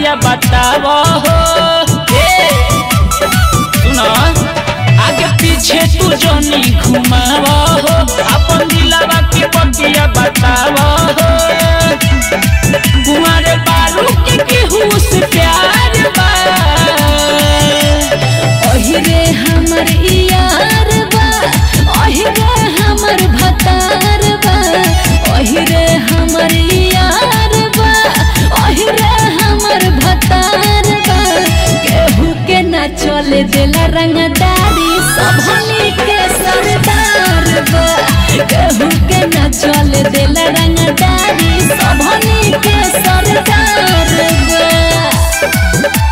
बतिया बताव हो ए, सुनो आगे पीछे तू जोनी घुमाव हो अपन दिलावा के बतिया बताव हो कुंवर बारू के केहू से प्यार बा ओहिरे हमर यार बा ओहिरे हमर भतार बा ओहिरे हमर यार बा ओहिरे हमर भतार बा केहू के ना चले देला रंगदारी सबनी के सरदार बा केहू के ना चले देला रंगदारी सबनी के सरदार बा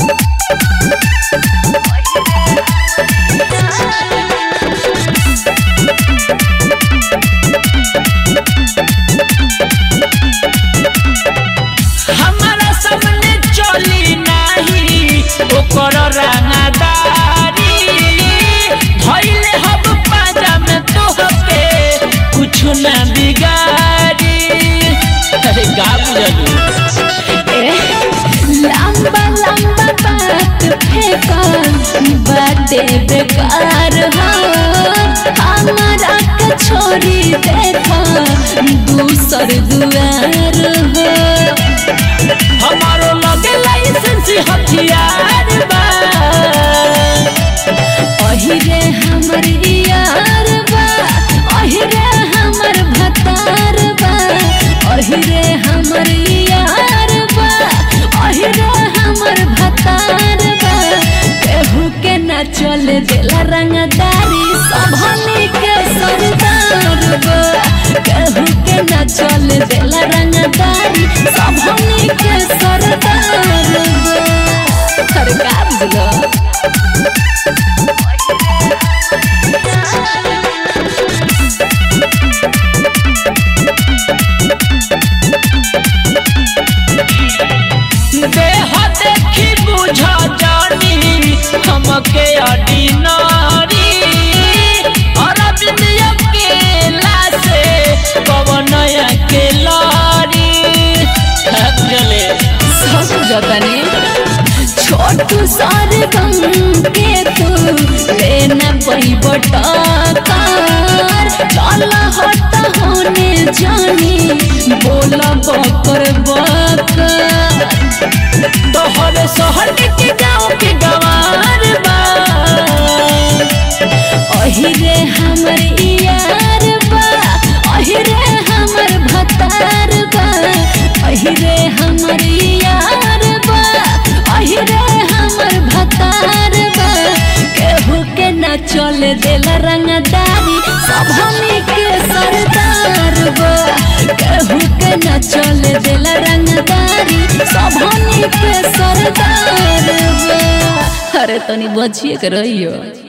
हमारा सामने चली नाही ओकर रंगदारी धइले हब पाजा में तोहके कुछ ना बिगाड़ी अरे गा बुझलू लंबा लंबा बात फेंकल बाटे बेकार हो हमारा के छोड़ी देखा दूसर दुआर हो हमारो लगे लाइसेंस हथियार बा ओहिरे हमर यार बा ओहिरे हमर भतार बा ओहिरे हमर यार बा ओहिरे हमर भतार बा केहू के ना चले देला रंगदारी सबनी के सरदार बा केहू के ना चले देला रंगदारी सबनी के सरदार बा सरकार बुझलो देह देखी बुझ जानी हमके ऑर्डिनरी अरविंद अकेला से पवन अकेलारी चले सब जतने छोटू सारे गम के तू लेना पई बटकार चल हट होने जानी बोला बकर बकर तोहर शहर के गाँव के गवार बा ओहिरे हमर यार बा ओहिरे हमर भतार बा ओहिरे हमर यार बा ओहिरे हमर भतार बा केहू के ना चले देला रंगदारी सबनी के सरदार बा केहू के ना चले देला रंगदारी सबनी के सरदार बा अरे तनी बचिए के रहियो